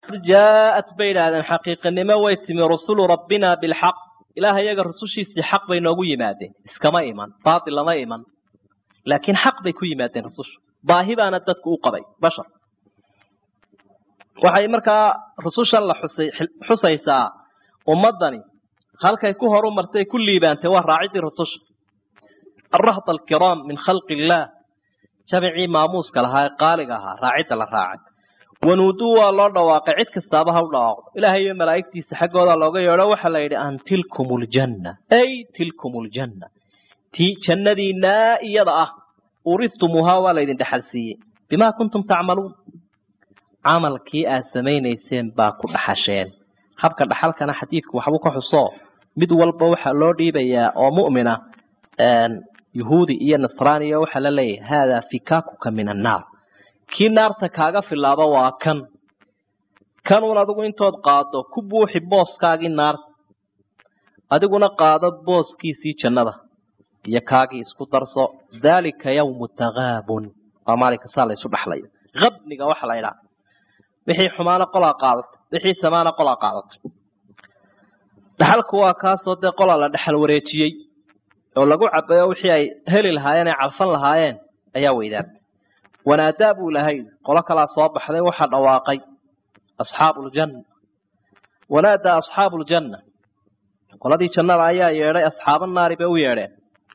jaaءat bay idhaahdeen xaqiiqanimo way timi rusulu rabbina bilxaq ilaah iyaga rusushiisii xaq bay noogu yimaadeen iskama iman baatil lama iman laakiin xaq bay ku yimaadeen rusushu baahi baana dadku u qabay bashar waxay markaa rusushan la xusay xusaysaa ummaddani halkay ku horu martay ku liibaantay waa raacidii rususha arahd alkiraam min khalqi illaah jamicii maamuuska lahaa ee qaaliga ahaa raacidda la raacay wanuuduu waa loo dhawaaqay cid kastaaba ha u dhawaaqdo ilaahay iyo malaa'igtiisa xaggooda looga yeedho waxaa la yidhi an tilkum ljanna ay tilkum ljanna tii jannadiinaa iyada ah uridtumuuhaa waa laydin dhexal siiyey bimaa kuntum tacmaluun camalkii aad samaynayseen baa ku dhaxasheen habka dhaxalkana xadiidku waxbuu ka xuso mid walba waxaa loo dhiibayaa oo mu'mina yuhuudi iyo nasraaniya waxaa la leeyahay haadaa fikaakuka min annaar kii naarta kaaga filaaba waa kan kanuun adigu intood qaado ku buuxi booskaagii naarta adiguna qaado booskiisii jannada iyo kaagii isku darso daalika yawmu takaabun waa maalinka saa laysu dhaxlayo abniga waxa la ydhaha wixii xumaana qolaa qaadato wixii samaana qolaa qaadatay dhaxalku waa kaasoo dee qolaa la dhexal wareejiyey oo lagu cabayo wixii ay heli lahaayeen ay calfan lahaayeen ayaa weydaartay wanaadaa buu lahay qolo kalaa soo baxday waxaa dhawaaqay asxaabu ljanna wanaadaa asxaabu ljanna qoladii jannada ayaa yeedhay asxaaba naari bay u yeedheen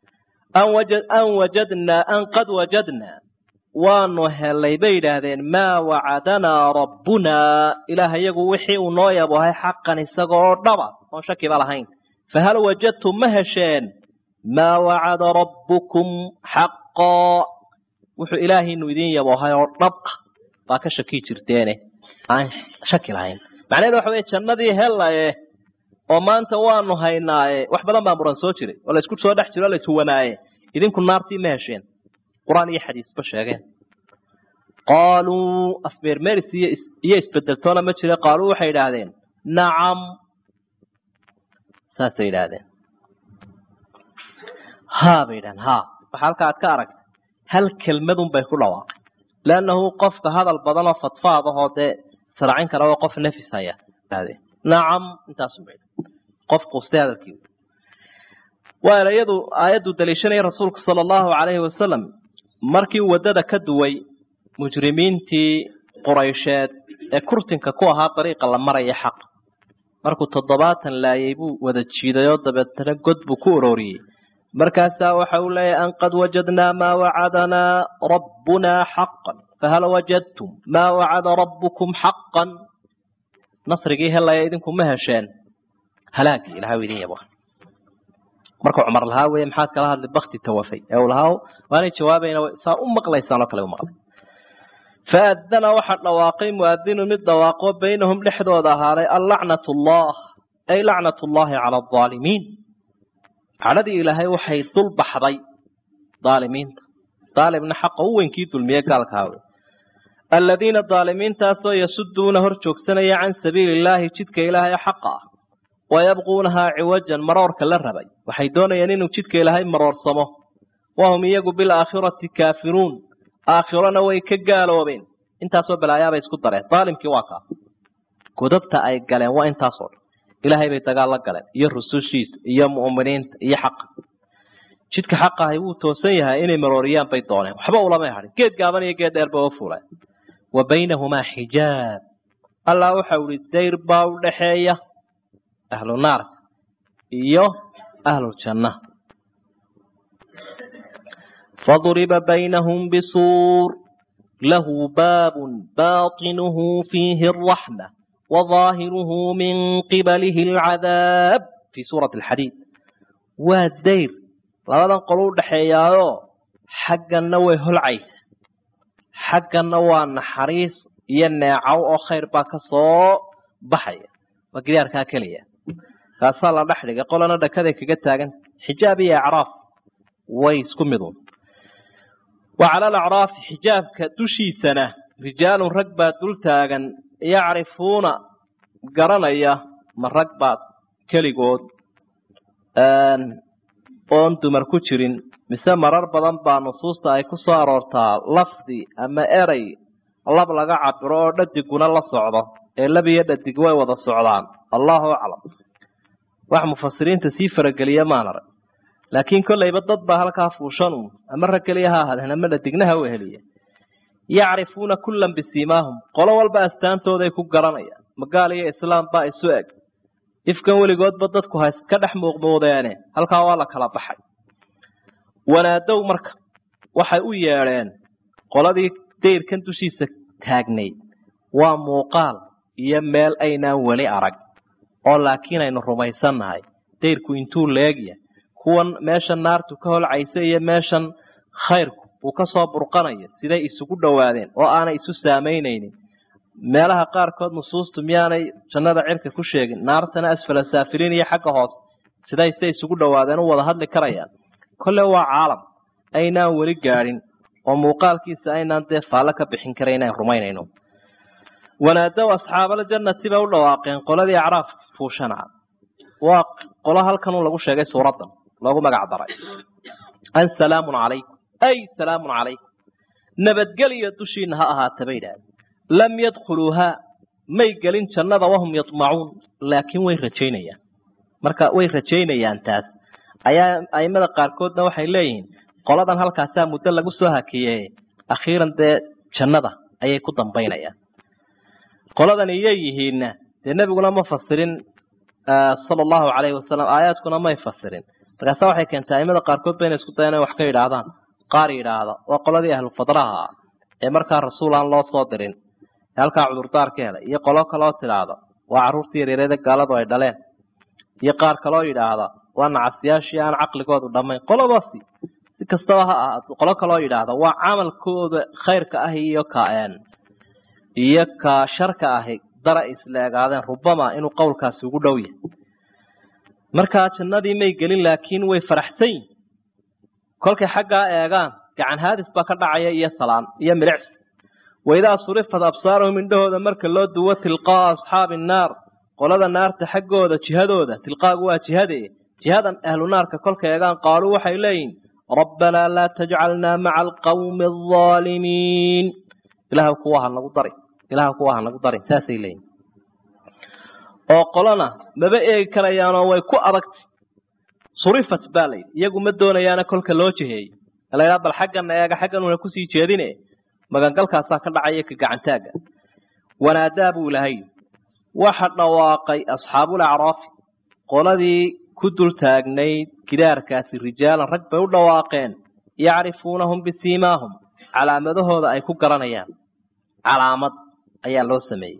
an wajadnaa an qad wajadnaa waanu helay bay yidhaahdeen maa wacadanaa rabbunaa ilaah iyagu wixii uu noo yabohay xaqan isaga oo dhaba oon shakiba lahayn fahal wajadtum ma hesheen maa wacada rabbukum xaqaa wuxuu ilaahiinu idin yabohay oo dhab ah baa ka shaki jirteene aan shaki lahayn macnaheedu waxa weye jannadii helaye oo maanta waanu haynaaye wax badan baa muran soo jiray oo laysku soo dhex jiro o layswanaaye idinku naartii ma hesheen qur-aan iyo xadiisba sheegeen qaaluu asmeermeris iyo isbedeltoona ma jira qaaluu waxay idhaahdeen nacam saasay idhaahdeen haa bay idhahdeen haa waxa halka aad ka aragta hal kelmadun bay ku dhawaaqay leannahu qofka hadal badan oo fadfaad ahoo dee saracin kara oo qof nafis haya idhahdeen nacam intaasun bay qof quustay hadalkii waa erayadu aayaddu daliishanaya rasuulku sala allahu calayhi wasalam markii waddada ka duway mujrimiintii quraysheed ee kurtinka ku ahaa dariiqa la maraya xaq markuu toddobaatan laayay buu wada jiiday oo dabeetana god buu ku uroriyey markaasaa waxa uu leeyahy an qad wajadnaa maa wacadanaa rabbunaa xaqan fahal wajadtum maa wacada rabbukum xaqan nasrigii helaya idinku ma hesheen halaagii ilahay u idin yabo markuu cumar lahaa weye maxaad kala hadlay bakti tawafay ee uu lahaa waanay jawaabayna saa u maqlaysaan oo kale u maqlay faadana waxaa dhawaaqay muadinu mid dhawaaqo baynahum dhexdooda ahaaday allacnat llah ay lacnat llahi cala alaalimiin cadhadii ilaahay waxay dul baxday daalimiinta daalimna xaqa u weynkii dulmiye gaalkaawe aladiina daalimiintaasoo yasuduuna hor joogsanaya can sabiili illaahi jidka ilaahay xaqa ah wayabquunahaa ciwajan maroorka la rabay waxay doonayaan inuu jidka ilaahay maroorsamo wahum iyagu bilaakhirati kaafiruun aakhirona way ka gaaloobeen intaasoo balaayaabay isku dareen daalimkii waa kaa godabta ay galeen waa intaasoo dhan ilaahay bay dagaal la galeen iyo rusushiisa iyo mu'miniinta iyo xaqa jidka xaqahay wuu toosan yahay inay marooriyaan bay dooneen waxba ulamay hadhin geed gaaban iyo geed dheerba oo fuleen wa baynahumaa xijaab allah waxau ihi dayr baa u dhaxeeya ahlu naarka iyo ahluljanna faduriba baynahum bisuur lahu baabun baatinuhu fiihi araxma wadaahiruhu min qibalihi alcadaab fii suurati alxadiid waa dayr labadan qolo u dhaxeeyaayo xagganna way holcaysa xagganna waa naxariis iyo neecow oo khayr baa ka soo baxaya waa gidaarkaa keliya kaasaa la dhex dhigay qolana dhakaday kaga taagan xijaab iyo acraaf way isku midun wa cala alacraafi xijaabka dushiisana rijaalun rag baa dul taagan yacrifuuna garanaya ma rag baad keligood oon dumar ku jirin mise marar badan baa nusuusta ay ku soo aroortaa lafdi ama erey lab laga cabiro oo dhadiguna la socdo ee labiyo dhadig way wada socdaan allahu aclam wax mufasiriinta sii farageliya maan arag laakiin kollayba dad baa halkaa fuushan uun ama rag keliya ha ahaadeen ama dhadignaha u heliya yacrifuuna kullan bisiimaahum qolo walba astaantooday ku garanayaan magaal iyo islaam baa isu eg ifkan weligoodba dadku ha iska dhex muuqmuudeene halkaa waa la kala baxay wanaadow marka waxay u yeedheen qoladii dayrkan dushiisa taagnayd waa muuqaal iyo meel aynaan weli arag oo laakiin aynu rumaysannahay dayrku intuu leegya kuwan meeshan naartu ka holcaysa iyo meeshan khayrku uu ka soo burqanayo siday isugu dhowaadeen oo aanay isu saamaynaynin meelaha qaarkood nusuustu miyaanay jannada cirka ku sheegin naartana asfala saafiliin iyo xagga hoose siday se isugu dhowaadeen u wada hadli karayaan kolle waa caalam aynaan weli gaadhin oo muuqaalkiisa aynaan dee faallo ka bixin kara inaan rumaynayno wanaadow asxaabaljannati bay u dhawaaqeen qoladii acraaf fuushanaa waa qolo halkan lagu sheegay suuraddan loogu magac daray an salaamun calaykum ay salaamun calaykum nabadgelyo dushiina ha ahaata bay idhahdeen lam yadkhuluuhaa may gelin jannada wahum yadmacuun laakiin way rajaynayaan marka way rajaynayaan taas ayaa aimada qaarkoodna waxay leeyihiin qoladan halkaasaa muddo lagu soo hakiye akhiiran dee jannada ayay ku dambaynayaan qoladan iyay yihiinna dee nebiguna ma fasirin sala allahu calayhi wasalam aayaadkuna may fasirin markaasa waxay keentay aimada qaarkood ba inay isku dayaan inay wax ka yidhaahdaan qaar yidhaahda waa qoladii ahlu fadraha ah ee markaa rasuul aan loo soo dirin ee halkaa cudurdaar ka helay iyo qolo kaloo tidhaahda waa carruurtii yaryarada gaaladu ay dhaleen iyo qaar kaloo yidhaahda waa nacasyaashii aan caqligoodu dhammayn qoladaasi si kastaba ha ahaato qolo kaloo yidhaahda waa camalkooda khayrka ah iyo kaen iyo ka sharka ahi dara isla egaadeen rubama inuu qowlkaasi ugu dhow yahay markaa jannadii may gelin laakiin way faraxsan yihin kolkay xaggaa eegaan gacan haadis baa ka dhacaya iyo salaan iyo milicsi waidaa surifat absaaruhum indhahooda marka loo duwo tilqaa asxaabi annaar qolada naarta xaggooda jihadooda tilqaagu waa jihade jihadan ahlu naarka kolka eegaan qaaluu waxay leeyihin rabbanaa laa tajcalnaa maca alqawmi alظaalimiin ilaah kuwa ha nagu dari ilaah kuwa ha nagu darin saasay leeyihin oo qolona maba eegi karayaanoo way ku adagtay surifat baa layidhi iyagu ma doonayaana kolka loo jiheeyey laydhaa bal xaggana eega xaggan una kusii jeedine magangalkaasaa ka dhacaya ka gacantaagga wanaadaa buu ilahay waxa dhawaaqay asxaabul acraafi qoladii ku dul taagnayd gidaarkaasi rijaalan rag bay u dhawaaqeen yacrifuunahum bisiimaahum calaamadahooda ay ku garanayaan calaamad ayaa loo sameeyey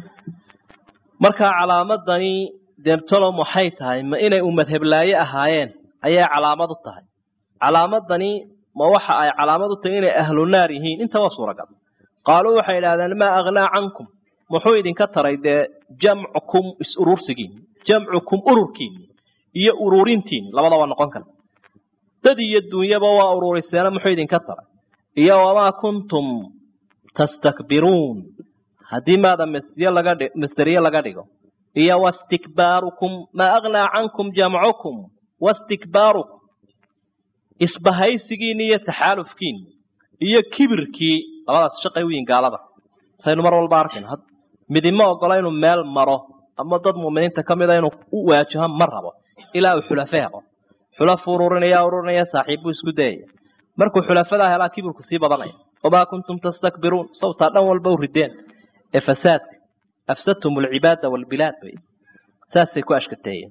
markaa calaamadani deebtolom waxay tahay ma inay ummad heblaaye ahaayeen ayay calaamad u tahay calaamadani ma waxa ay calaamad u tahay inay ahlu naar yihiin inta waa suuragal qaaluu waxay idhahdeen maa aghnaa cankum muxuu idinka taray dee jamcukum is-urursigiini jamcukum ururkiini iyo ururintiini labadaba noqon kara dad iyo dunyaba waa ururiseena muxuu idinka taray iyo wamaa kuntum tastakbiruun haddii maada masderiye laga dhi masderiye laga dhigo iyo wastikbaarukum maa aghnaa cankum jamcukum wastikbaarukum isbahaysigiini iyo taxaalufkiini iyo kibirkii labadaas shaqay u yihin gaalada saynu mar walba arkayn midima ogola inuu meel maro ama dad muuminiinta ka mida inuu u waajaho ma rabo ilaa uu xulafo helo xulafo ururinaya ururinaya saaxiibbuu isku dayaya markuu xulafadaa helaa kibirku sii badanaya wamaa kuntum tastakbiruun sawtaa dhan walba u rideen ee fasaadka afsadtum alcibaada waalbilaad bay saasay ku ashkateeyeen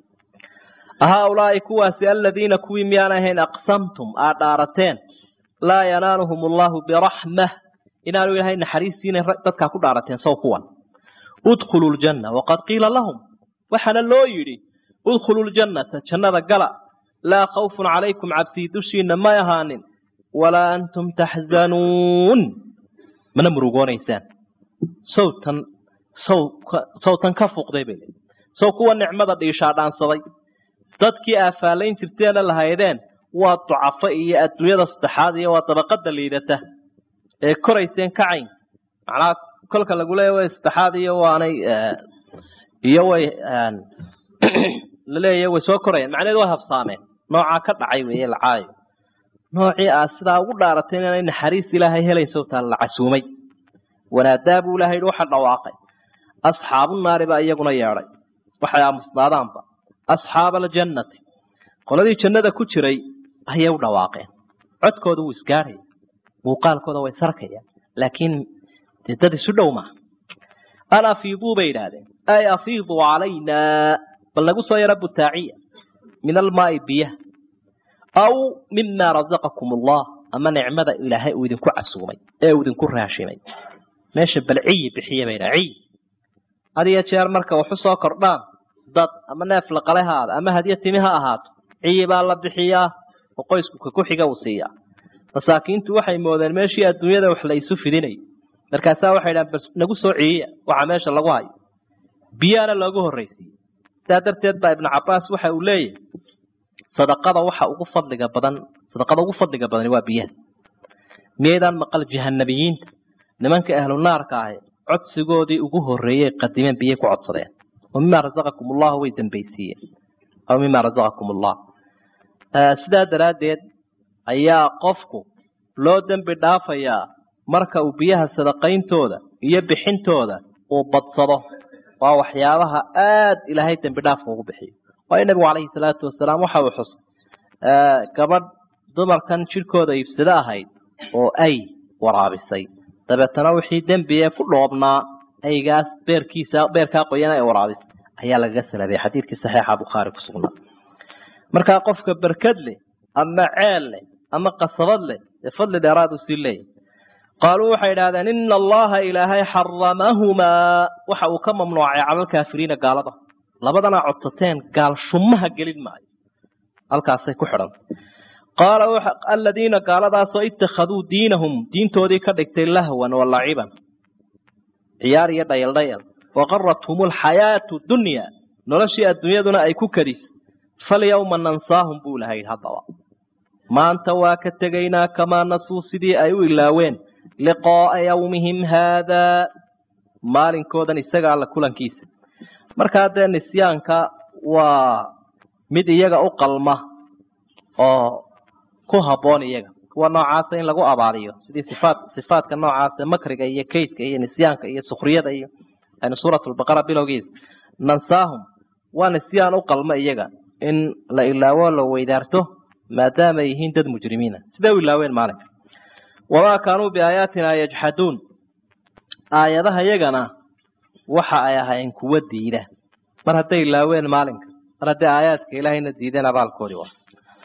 haaulaai kuwaasi aladiina kuwii miyaan ahayn aqsamtum aad dhaarateen laa yanaaluhum allahu biraxmah inaanu ilaahay naxariistiina dadkaa ku dhaarateen sow kuwan udkhuluu ljanna waqad qiila lahum waxaana loo yidhi udkhuluu ljannata jannada gala laa khawfun calaykum cabsii dushiina may ahaanin walaa antum taxzanuun mana murugoonaysaan sawtan saw sawtan ka fuuqday bay leeyihin sow kuwa nicmada dhiishaa dhaansaday dadkii aafaalayn jirteena lahaydeen waa ducafo iyo adduunyada saddexaad iyo waa dabaqada liidata ee korayseen kacayn macnaha kolka lagu leeya way saddexaad iyo waanay iyo way laleeya way soo korayaan macnaheedu way habsaameen noocaa ka dhacay weeye lacaayo noocii aad sidaa ugu dhaaratay inaanay naxariis ilaahay helayn sawtaa la casuumay wanaadaa buu ilahay yidhi waxa dhawaaqay asxaabu naari baa iyaguna yeedhay waxay aamusnaadaanba asxaaba aljannati qoladii jannada ku jiray ayay u dhawaaqeen codkooda wuu isgaadhaya muuqaalkooda way sarkayaan laakiin dee dad isu dhow maaha an afiiduu bay idhaahdeen ay afiiduu calaynaa bal nagu soo yaro butaaciya min almaai biyaha aw mima razaqakum allah ama nicmada ilaahay uu idinku casuumay ee uu idinku raashimay meesha bal ciyi bixiya bay dhaha ciyi had iyo jeer marka waxu soo kordhaan dad ama neef laqale ha ahaado ama hadiyo timi ha ahaato ciyi baa la bixiyaa oo qoysku ka ku xiga uu siiyaa masaakiintu waxay moodeen meeshii adduunyada wax la isu fidinayo markaasaa waxay dhahan bal nagu soo ciyiya waxa meesha lagu hayo biyaana loogu horraysiiyey sidaa darteed baa ibnu cabbaas waxa uu leeyahay sadaqada waxa ugu fadliga badan sadaqada ugu fadliga badani waa biyaha miyaydaan maqal jahanabiyiinta nimanka ahlu naarka ahi codsigoodii ugu horreeyey qadimeen biyay ku codsadeen oo mima razaqakum allahu way dambaysiiyeen aw mima razaqakum allah sidaa daraaddeed ayaa qofku loo dembi dhaafayaa marka uu biyaha sadaqayntooda iyo bixintooda uu badsado waa waxyaabaha aad ilaahay dembi dhaafka ugu bixiyo waayo nebigu calayhi salaatu wasalaam waxa uu xusay gabadh dumarkan jidhkooda iibsado ahayd oo ay waraabisay dabeetana wixii dembiye ku dhoobnaa aygaas beerkiisa beerkaa qoyana ay waraabisay ayaa lagaga salabiyay xadiidkii saxiixa bukhaari ku sugnaa markaa qofka berkad leh ama ceel leh ama qasabad leh ee fadli dheeraad u sii leeyahy qaaluu waxay idhahdeen ina allaha ilaahay xaramahumaa waxa uu ka mamnuucay cala alkaafiriina gaalada labadana codsateen gaal shumaha gelin maayo halkaasay ku xidhan qaala aladiina gaaladaasoo ittakhaduu diinahum diintoodii ka dhigtay lahwan wa laciban ciyaar iyo dhayal dhayal waqarathum alxayaatu dunya noloshii adduunyaduna ay ku kadisay falyawma nansaahum buu lahayd haddaba maanta waa ka tegaynaa kamaa nasuu sidii ay u ilaaween liqaa'a yawmihim haadaa maalinkoodan isaga alla kulankiisa markaa dee nisyaanka waa mid iyaga u qalma oo ku habboon iyaga kuwa noocaasa in lagu abaaliyo sidii sifaat sifaadka noocaasa makriga iyo kaydka iyo nisyaanka iyo sukriyada iyo aynu suuratulbaqara bilowgiisa nansaahum waa nisyaan u qalma iyaga in la ilaawo la weydaarto maadaama ay yihiin dad mujrimiina siday u ilaaween maalinka wamaa kaanuu biaayaatina yajxaduun aayadaha yagana waxa ay ahayn kuwa diida mar hadday ilaaween maalinka mar hadday aayaadka ilaahayna diideen abaalkoodii wa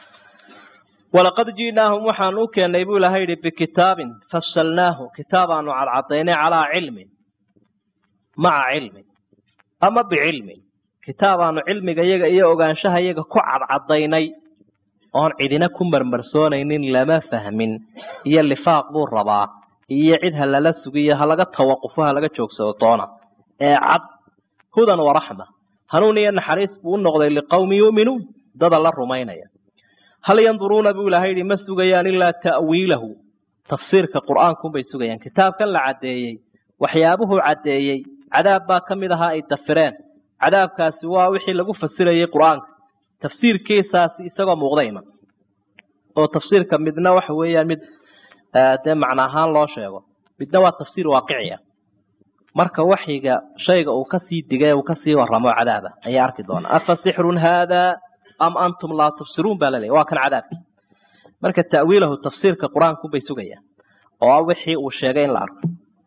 walaqad ji'naahum waxaan u keennay buu ilahay yidhi bikitaabin fasalnaahu kitaabaanu cadcadaynay calaa cilmin maca cilmin ama bicilmin kitaabaanu cilmiga yaga iyo ogaanshaha yaga ku cadcadaynay oon cidina ku marmarsoonaynin lama fahmin iyo lifaaq buu rabaa iyo cid ha lala sugiyo ha laga tawaqufo ha laga joogsado doona ee cad hudan waraxma hanuun iyo naxariis buu u noqday liqowmi yu'minuun dada la rumaynaya hal yanduruuna buu ilahay yidhi ma sugayaan ilaa ta'wiilahu tafsiirka qur'aankunbay sugayaan kitaabkan la caddeeyey waxyaabuhuu caddeeyey cadaab baa ka mid ahaa ay dafireen cadaabkaasi waa wixii lagu fasirayey qur'aanka tafsiirkiisaasi isagoo muuqda iman oo tafsiirka midna waxa weeyaan mid dee macno ahaan loo sheego midna waa tafsiir waaqici ah marka waxyiga shayga uu kasii digay uu kasii waramo cadaaba ayaa arki doonaa afa sixrun haadaa am antum laa tubsiruun baa laleeyahy waa kan cadaabki marka ta'wiilahu tafsiirka qur-aankunbay sugayaan oo ah wixii uu sheegay in la arko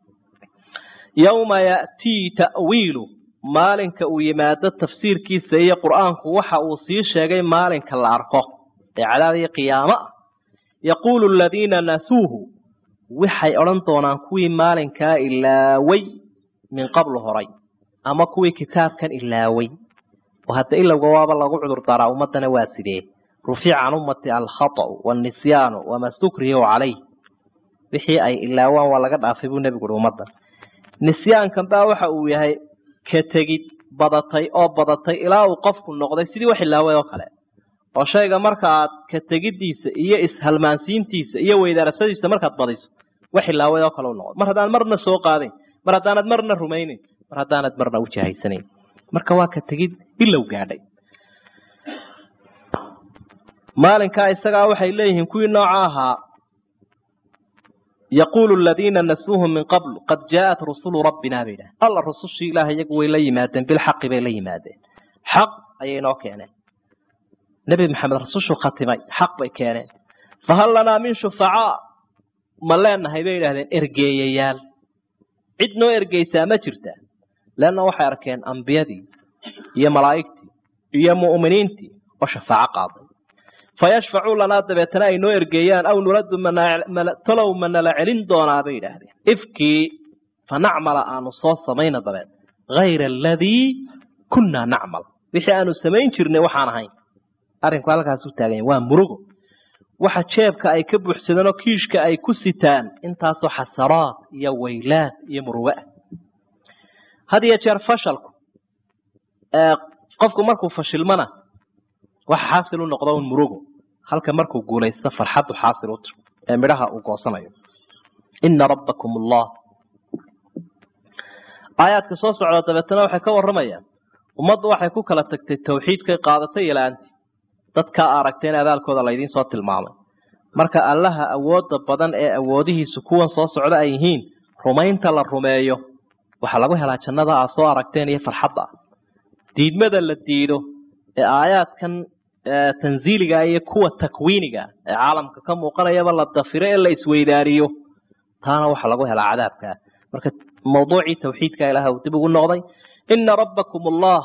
yawma ya'tii ta'wiilu maalinka uu yimaado tafsiirkiisa iyo qur'aanku waxa uu sii sheegay maalinka la arko ee cadaab iyo qiyaamo ah yaquulu aladiina nasuuhu waxay odhan doonaan kuwii maalinkaa ilaaway min qablu horay ama kuwii kitaabkan ilaaway oo hadda ilowga waaba lagu cudur daraa ummadana waa sidee rufica can ummati alkhata'u wاnisyaanu wama stukrihu calayh wixii ay ilaawaan waa laga dhaafay buu nebigu uhi ummaddan nisyaankan baa waxa uu yahay ka tegid badatay oo badatay ilaa uu qofku noqday sidii wax ilaaway oo kale oo shayga marka aad ka tegiddiisa iyo ishalmaansiintiisa iyo weydaarashadiisa markaad badiso wax ilaaway oo kale u noqdo mar haddaan marna soo qaadayn mar haddaanad marna rumaynayn mar haddaanad marna u jahaysanayn marka waa ka tegid ilow gaadhay maalinkaa isagaa waxay leeyihiin kuwii nooca ahaa yaquulu aladiina nasuuhu min qablu qad jaaءat rusulu rabbina bay idhaha alla rusushii ilaah iyagu way la yimaadeen bilxaqi bay la yimaadeen xaq ayay noo keeneen nebi maxamed rasushuu khatimay xaq bay keeneen fahal lanaa min shufacaa ma leenahay bay idhahdeen ergeeyayaal cid noo ergeysaa ma jirta leanna waxay arkeen ambiyadii iyo malaa'igtii iyo mu'miniintii oo shafaaco qaaday fayashfacuu lanaa dabeetana ay noo ergeeyaan aw nuraddu talow ma nala celin doonaa bay idhaahdeen ifkii fanacmala aanu soo samayna dabeed hayra aladii kunnaa nacmal wixii aanu samayn jirnay waxaan ahayn arrinku halkaas u taaganya waa murugo waxa jeebka ay ka buuxsadeen oo kiishka ay ku sitaan intaasoo xasaraad iyo waylaad iyo murugo ah had iyo jeer fashalku qofku markuu fashilmana waxa xaasil u noqdo un murugo halka markuu guulaysto farxaddu xaasil u tir ee midhaha uu goosanayo ina rabbakum allah aayaadka soo socda dabeetana waxay ka warramayaan ummaddu waxay ku kala tagtay tawxiidkay qaadatay iyo la-aantii dadkaa aragteen abaalkooda laydiin soo tilmaamay marka allaha awoodda badan ee awoodihiisu kuwan soo socda ay yihiin rumaynta la rumeeyo waxaa lagu helaa jannada aa soo aragteen iyo farxadda ah diidmada la diido ee aayaadkan tanziiliga iyo kuwa takwiiniga ee caalamka ka muuqanayaba la dafiro ee la isweydaariyo taana waxaa lagu helaa cadaabkaa marka mawduucii tawxiidka ilaah uu dib ugu noqday ina rabbakum allah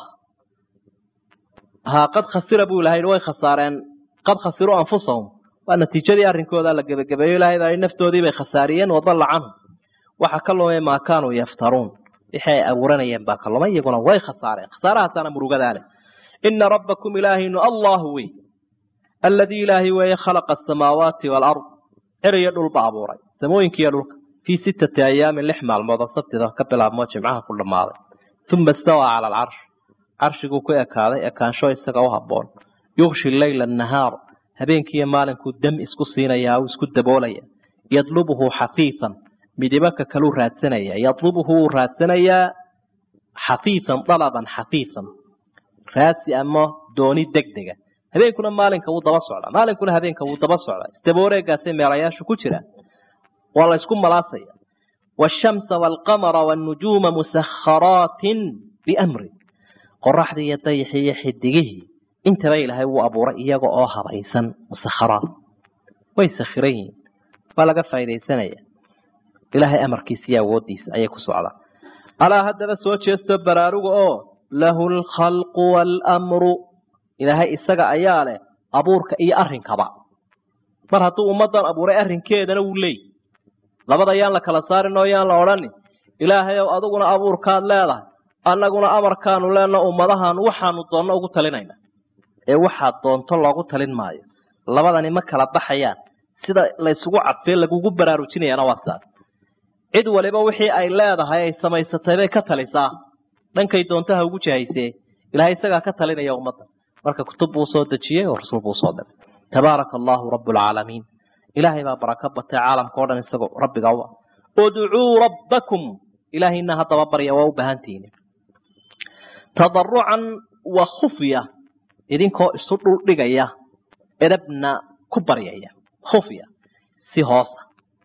haa qad khasira buu ilahay way khasaareen qad khasiruu anfusahum waa natiijadii arrinkooda la gebagabeeyo ilahay baa naftoodii bay khasaariyeen wadalla canhum waxa ka lumay maa kaanuu yaftaruun wixii ay abuuranayeen baa ka lumay iyaguna way khasaareen khasaarahaasana murugadaa leh ina rabbakum ilaahinu allahu wey alladii ilaahay weeye khalaqa asamaawaati waalard cer iyo dhulba abuuray samooyinkiiyo dhulka fii sittati ayaamin lix maalmood oo sabtida ka bilaabmoo jimcaha ku dhammaaday uma istawaa cala alcarsh carshiguu ku ekaaday ekaansho isaga u habboon yugshi leyla annahaar habeenkiiyo maalinkuu dam isku siinayaa uu isku daboolaya yadlubuhu xafiifan midibaka kaluu raadsanaya yadlubuhu wuu raadsanayaa xafiifan dalaban xafiifan raasi ama dooni degdega habeenkuna maalinka wuu daba socdaa maalinkuna habeenka wuu daba socdaa isdabooreegaasay meelayaashu ku jiraan waa la isku malaasaya waashamsa waalqamara waalnujuuma musakharaatin biamri qoraxdii iyo dayaxii iyo xidigihii intaba ilaahay wuu abuuray iyaga oo habaysan musakharaat way sakhiran yihiin waa laga faaidaysanaya ilaahay amarkiisa iyo awooddiisa ayay ku socdaan alaa haddaba soo jeesto baraaruga oo lahu alkhalqu waalamru ilaahay isaga ayaa leh abuurka iyo arrinkaba mar hadduu ummaddan abuuray arrinkeedana wuu leey labada yaan la kala saarin oo yaan la odhanin ilaahay ow adiguna abuurkaad leedahay annaguna amarkaanu leenno ummadahan waxaanu doonno ugu talinayna ee waxaad doonto loogu talin maayo labadani ma kala baxayaan sida laysugu cadfee lagugu baraarujinayaana waa sidaas cid waliba wixii ay leedahay ay samaysatay bay ka talisaa dhankay doontaha ugu jahaysee ilahay isagaa ka talinaya ummadda marka kutub buu soo dejiyey oo rasuul buu soo diray tabaaraka allahu rabbulcaalamiin ilaahay baa barako batay caalamka o dhan isagoo rabbiga u ah udcuu rabbakum ilaahayna haddaba barya waa u baahantihiin tadarucan wa khufya idinkoo isu dhul dhigaya edabna ku baryaya khufya si hoosa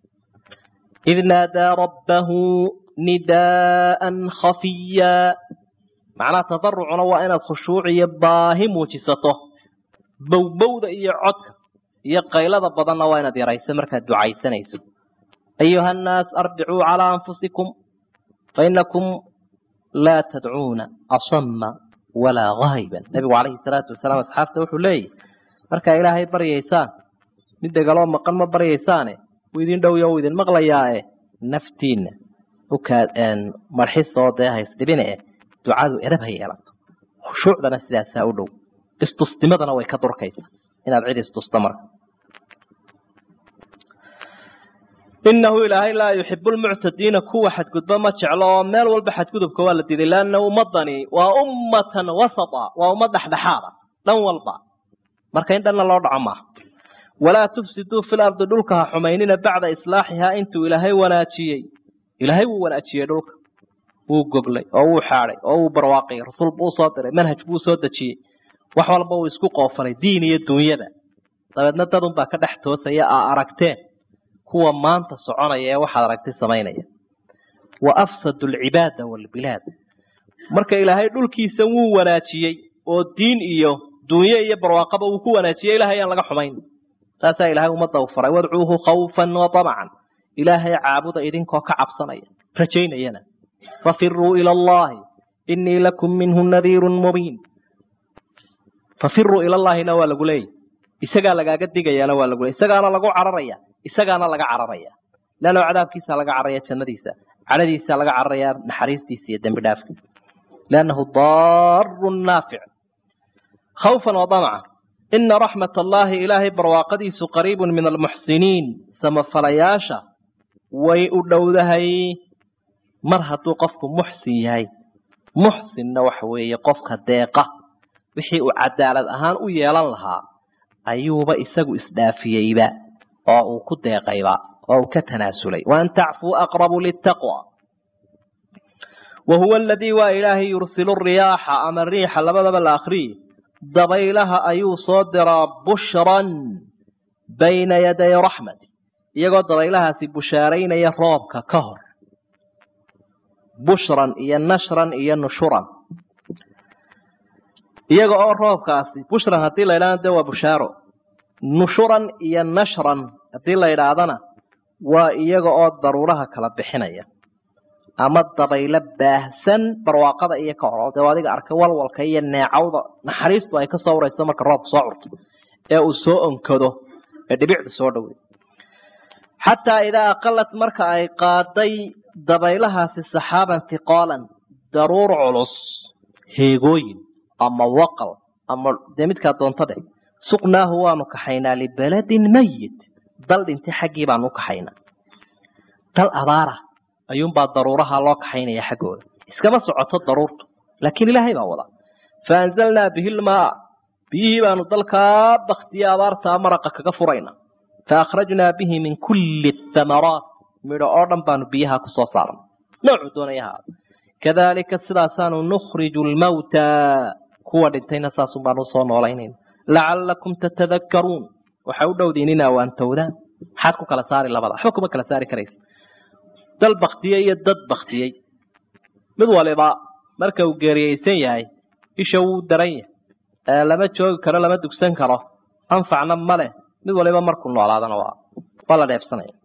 id naadaa rabbahu nidaa'an khafiya macnaha tadarucuna waa inaad khushuuc iyo baahi muujisato bowbowda iyo codka iyo qaylada badanna waa inaad yarayso markaad ducaysanayso ayuha annaas arbicuu calaa anfusikum fainakum laa tadcuuna asama walaa gaahiban nebigu calayhi salaatu wasalaam asxaabta wuxuu leeyahy markaa ilaahay baryaysaan mid degaloo maqan ma baryaysaane wuu idin dhowya uu idin maqlayaae naftiinna ukaa marxisoo dee haysdhibine eh ducadu edab ha yeelato khushuucdana sidaasaa u dhow istusnimadana way ka durkaysaa inaad cid istusta marka inahu ilaahay laa yuxibu lmuctadiina kuwa xadgudba ma jeclo oo meel walba xadgudubka waa la diiday laanna ummadani waa ummatan wasata waa ummad dhexdhexaada dhan walba marka in dhanna loo dhaco maaha walaa tufsiduu fi lardi dhulka ha xumaynina bacda islaaxihaa intuu ilaahay wanaajiyey ilaahay wuu wanaajiyey dhulka wuu goglay oo wuu xaaday oo wuu barwaaqiyey rasuul buu usoo diray manhaj buu soo dejiyey wax walba uu isku qoofalay diin iyo dunyada dabeedna dadunbaa ka dhex toosaya aa aragteen kuwa maanta soconaya ee waxaad aragtay samaynaya wa afsadu alcibaada waalbilaad marka ilaahay dhulkiisa wuu wanaajiyey oo diin iyo dunye iyo barwaaqaba uu ku wanaajiyey ilahay aan laga xumayn taasaa ilaahay ummadda u faray wadcuuhu khawfan wa tamacan ilaahay caabuda idinkoo ka cabsanaya rajaynayana fafiruu ila allahi inii lakum minhu nadiirun mubiin fafiruu ila llaahina waa lagu leeyahy isagaa lagaaga digayaana waa lagu leey isagaana lagu cararaya isagaana laga cararaya leanno cadaabkiisa laga cararaya jannadiisa cadhadiisa laga cararaya naxariistiisa iyo dembi dhaafkiisa liannahu daarun naafic khawfan wa damaca ina raxmat allaahi ilaahay barwaaqadiisu qariibun min almuxsiniin samafalayaasha way u dhowdahay mar hadduu qofku muxsin yahay muxsinna waxa weeye qofka deeqa wixii uu cadaalad ahaan u yeelan lahaa ayuuba isagu isdhaafiyeyba oo uu ku deeqayba oo uu ka tanaasulay waan tacfuu aqrabu litaqwa wa huwa aladii waa ilaahay yursilu riyaaxa ama riixa labadaba la akriyi dabaylaha ayuu soo diraa bushran bayna yaday raxmati iyagoo dabaylahaasi bushaaraynaya roobka ka hor bushran iyo nashran iyo nushuran iyaga oo roobkaasi bushran haddii la yidhahna de waa bushaaro nushuran iyo nashran haddii la yidhaahdana waa iyaga oo daruuraha kala bixinaya ama dabaylo baahsan barwaaqada iyo ka hor dee adiga arkay walwalka iyo neecawda naxariistu ay kasoo warayso marka roobku soo curto ee uu soo onkado ee dhibicdu soo dhowday xataa idaa aqalat marka ay qaaday dabaylahaasi saxaaban hiqaalan daruur culus heegooyin ama waqal ama dee midkaa doonta dheh suqnaahu waanu kaxaynaa libaladin mayit dal dhintay xaggii baanu u kaxaynaa dal abaara ayuunbaa daruuraha loo kaxaynaya xaggooda iskama socoto daruurtu laakiin ilaahay baa wada fa anzalnaa bihi lmaa biyihii baanu dalkaa baktiye abaartaa maraqa kaga furayna fa akhrajnaa bihi min kulli thamaraat midho oo dhan baanu biyaha ku soo saarnay noocuu doonaya ha kadaalika sidaasaanu nukhriju lmawtaa kuwa dhintayna saasun baanu usoo noolaynayna lacallakum tatadakkaruun waxay u dhowdiin inaa waantowdaan maxaad ku kala saari labada waxba kuma kala saari karaysa dal baktiyey iyo dad baktiyey mid waliba marka uu geeriyeysan yahay isha wuu daran yahay lama joogi karo lama dugsan karo anfacna ma leh mid waliba markuu noolaadana waa waa la dheefsanaya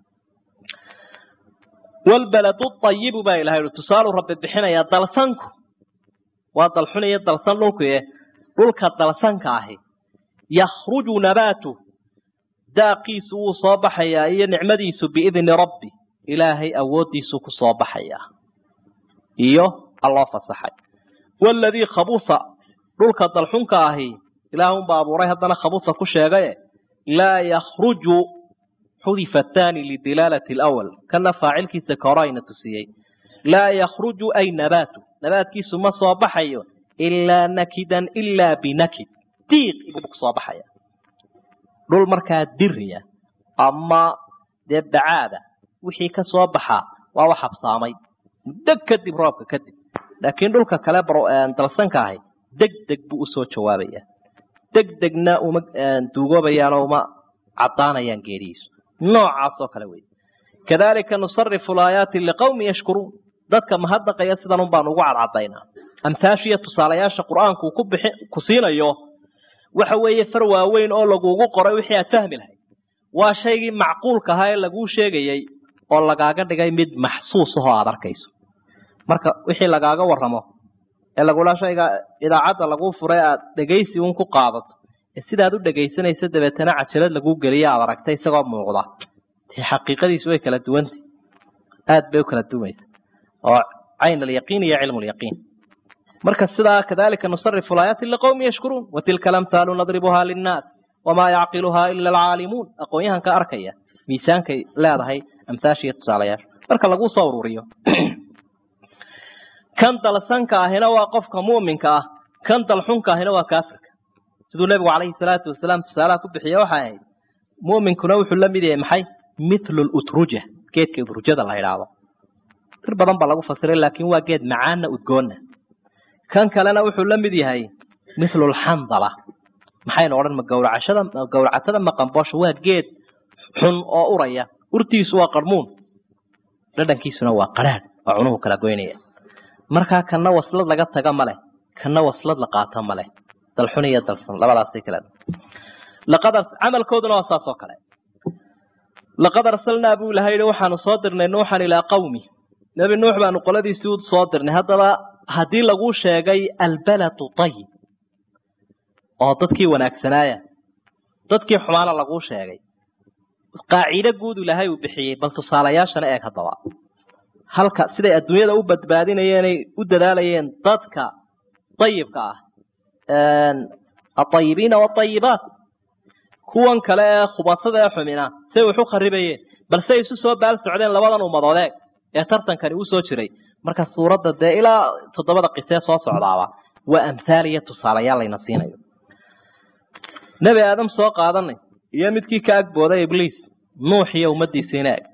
walbaladu ayibu baa ilahay ui tusaalu rabbi bixinayaa dalsanku waa dalxun iyo dalsan dhulkuye dhulka dalsanka ahi yakhruju nabaatu daaqiisu wuu soo baxayaa iyo nicmadiisu biidni rabbi ilaahay awooddiisuu ku soo baxayaa iyo alloo fasaxay waaladii khabusa dhulka dalxunka ahi ilaahunbaa abuuray haddana khabusa ku sheegaye laa yakhruju xudifa athani lidilaalati alawal kana faacilkiisa ka hore ayna tusiyey laa yakhruju ay nabaatu nabaadkiisu ma soo baxayo ilaa nakidan ilaa binakid diiq ibuu kusoo baxaya dhul markaa diriya ama dee bacaada wixii ka soo baxaa waa wax habsaamay muddo kadib roobka kadib laakiin dhulka kale dalsanka ahi deg deg buu usoo jawaabaya deg degna uma duugoobayaanoo uma caddaanayaan geerihiisu noocaas oo kale wey kadalika nusarifu laayaati liqawmi yashkuruun dadka mahadnaqaya sidan un baanu ugu cadcadaynaa amhaashiiyo tusaalayaasha qur-aanku ku bixi ku siinayo waxa weeye far waaweyn oo lagugu qoray wixii aad fahmi lahayd waa shaygii macquulka ahaa ee laguu sheegayey oo lagaaga dhigay mid maxsuus ahoo aada arkayso marka wixii lagaaga warramo ee lagula shayga idaacadda laguu furay aad dhegaysi uun ku qaadato ee sidaad u dhegaysanaysa dabeetana cajalad laguu geliya aad aragtay isagoo muuqda dee xaqiiqadiisu way kala duwantay aad bay u kala duwaysa oo cayn alyaqiin iyo cilmu lyaqiin marka sidaa kadalika nusarifu laayaati liqowmi yashkuruun watilka lamthaalu nadribuhaa linnaas wamaa yacqiluhaa ila alcaalimuun aqoon-yahanka arkaya miisaankay leedahay amhaashiiyo tusaalayaasha marka laguu soo ururiyo kan dalsanka ahina waa qofka mu'minka ah kan dalxunka ahina waa kaafirka siduu nebigu calayhi salaatu wasalaam tusaalaha ku bixiya waxay ahayd mu'minkuna wuxuu la mid yahay maxay mithlu lutruja geedka utrujada la idhaahdo dir badan baa lagu fasiray laakiin waa geed macaana udgoonna kan kalena wuxuu la mid yahay mithlu lxandala maxaynu odhan ma gawracashada gawracatada maqanboosha waa geed xun oo uraya urtiisu waa qarmuun dhadhankiisuna waa qaraadh waa cunuhu kala goynaya markaa kana waslad laga taga ma leh kana waslad la qaata ma leh dalxun iyo dalsan labadaasay kala laqad camalkooduna waa saas oo kale laqad arsalnaa buu ilahay yihi waxaanu soo dirnay nuuxan ilaa qawmi nebi nuux baanu qoladiisii u soo dirnay haddaba haddii laguu sheegay albaladu tayib oo dadkii wanaagsanaaya dadkii xumaana laguu sheegay qaacido guud ilaahay uu bixiyey bal tusaalayaashana eeg haddaba halka siday adduunyada u badbaadinayeenay u dadaalayeen dadka ayibka ah aayibiina waayibaat kuwan kale ee khubasada ee xumina say wax u kharibayeen balse isu soo baal socdeen labadan ummadoodeeg ee tartankani uu soo jiray marka suuradda dee ilaa toddobada qisee soo socdaaba waa amhaal iyo tusaalayaal layna siinayo nebi aadam soo qaadanay iyo midkii ka agbooday ibliis nuux iyo ummadiisiina eg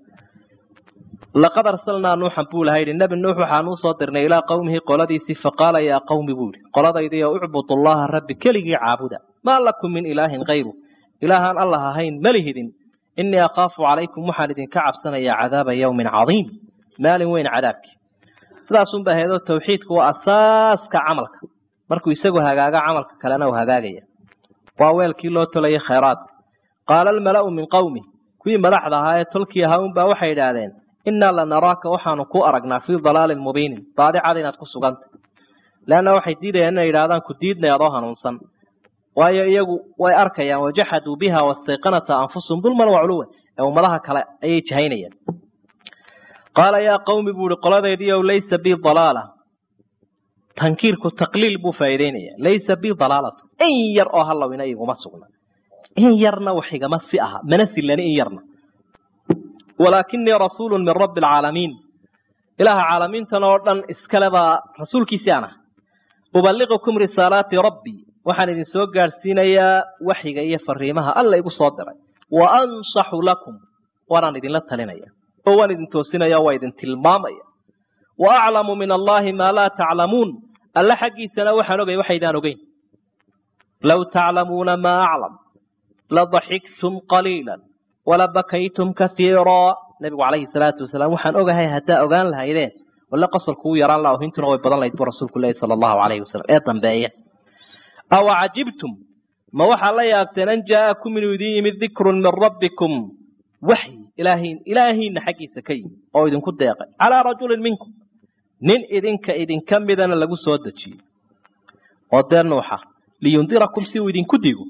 laqad arsalnaa nuuxan buu laha yidhi nebi nuux waxaanuu soo dirnay ilaa qowmihi qoladiisii faqaala yaa qawmi buu yidhi qoladaydiiyo ucbudu llaha rabbi keligii caabuda maa lakum min ilaahin kayru ilaahaan allah ahayn malihidin innii akhaafu calaykum waxaan idinka cabsanayaa cadaaba yawmin cadiim maalin weyn cadaabkii sidaasunba ahaydoo tawxiidku waa asaaska camalka markuu isagu hagaaga camalka kalena uu hagaagaya waa weelkii loo tolayay khayraadka qaala almala'u min qowmi kuwii madaxda ahaa ee tolkii ahaa unbaa waxay idhaahdeen innaa lanaraaka waxaanu ku aragnaa fii dalaalin mubiinin daadicada inaad ku sugantay leanna waxay diidayaan inay yidhahdaan ku diidnay adoo hanuunsan waayo iyagu way arkayaan wajaxaduu biha wastayqanata anfusum dulman waculuwan ee ummadaha kale ayay jahaynayaan qaala yaa qawmi buu ihi qoladaydiiow laysa bii dalaala tankiirku taqliil buu faa'iideynaya laysa bii dalaalatu in yar oo hallowina iguma sugna in yarna wax igama si aha mana silani in yarna walaakinii rasuulu min rabbi alcaalamiin ilaaha caalamiintan oo dhan iskale baa rasuulkiisii aan ah ubaliqukum risaalaati rabbii waxaan idin soo gaadhsiinayaa waxyiga iyo fariimaha alla igu soo diray wa ansaxu lakum waanaan idinla talinaya oo waan idin toosinaya waa idin tilmaamaya wa aclamu min allahi maa laa taclamuun alle xaggiisana waxaan ogay waxaydaan ogeyn low taclamuuna maa aclam ladaxiktum qaliila walabakaytum kaiiraa nabigu calayhi salaatu wasalaam waxaan ogahay haddaa ogaan lahaydeen wale qosolku u yaraan laha hintuna way badan lahayd buu rasuulku leeyahy sala allahu calayhi wasalam ee dambeeya aw cajibtum ma waxaa la yaabteen an jaa'akum inuu idin yimid dikrun min rabbikum waxyi ilaahiin ilaahiinna xaggiisa ka yimid oo idinku deeqay calaa rajulin minkum nin idinka idinka midana lagu soo dejiyey oo dee nuuxa liyundirakum si uu idinku digo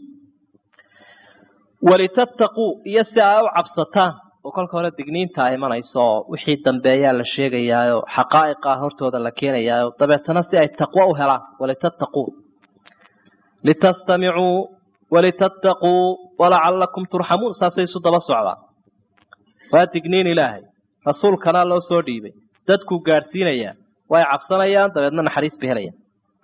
walitattaquu iyo si aa u cabsataan oo kolka hore digniinta imanayso oo wixii dambeeyaa la sheegayaayo xaqaa'iqaa hortooda la keenayaayo dabeetana si ay taqwo u helaan walitattaquu litastamicuu walitattaquu walacalakum turxamuun saasay isu daba socdaan waa digniin ilaahay rasuulkana loo soo dhiibay dadkuu gaadhsiinayaa way cabsanayaan dabeedna naxariis bay helayaan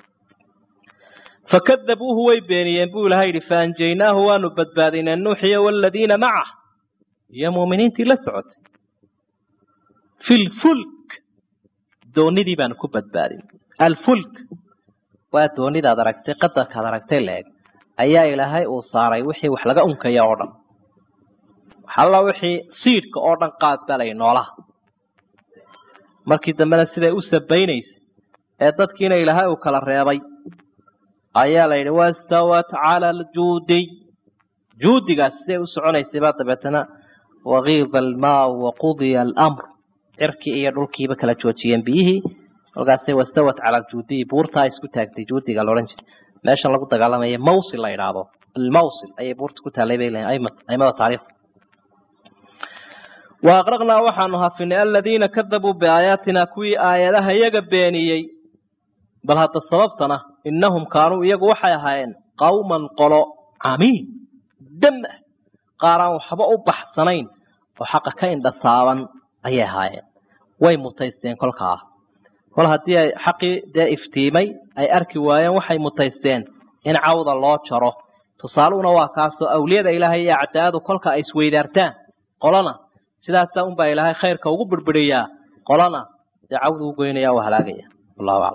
fakadabuuhu way beeniyeen buu ilahay yidhi faanjaynaahu waanu badbaadinay nuuxiyo waladiina macah iyo muuminiintii la socotay fi lfulk doonidii baanu ku badbaadin alfulk waa doonidaad aragtay qadarkaad aragtay leeg ayaa ilaahay uu saaray wixii wax laga unkaya oo dhan waxalla wixii siidhka oo dhan qaad baa layi noolaha markii dambena siday u sabaynaysay ee dadkiina ilaahay uu kala reebay ayaa la yidhi wastawat cala aljuudiy juudigaas siday u soconaysay baa dabeetana wakiida almaau waqudiya alamr cirkii iyo dhulkiiba kala joojiyeen biyihii kolkaasay wastawat cala aljuudiy buurtaa isku taagtay juudiga laodhan jiray meeshan lagu dagaalamaya mawsil la yidhaahdo almawsil ayay buurta ku taallay bay leeyihin aimada taariikhda wa aqraqnaa waxaanu hafinay aladiina kadabuu biaayaatina kuwii aayadaha iyaga beeniyey bal hadda sababtana innahum kaanuu iyagu waxay ahaayeen qawman qolo camiin dam ah qaaraan waxba u baxsanayn oo xaqa ka indhasaaban ayay ahaayeen way mutaysteen kolkaa kol haddii ay xaqii dee iftiimay ay arki waayeen waxay mutaysteen in cawda loo jaro tusaaluhuna waa kaasoo awliyada ilaahay iyo acdaadu kolka ay isweydaartaan qolana sidaasaa unbaa ilaahay khayrka ugu birbiriyaa qolana dee cawdu u goynaya u halaagaya wallahu aclam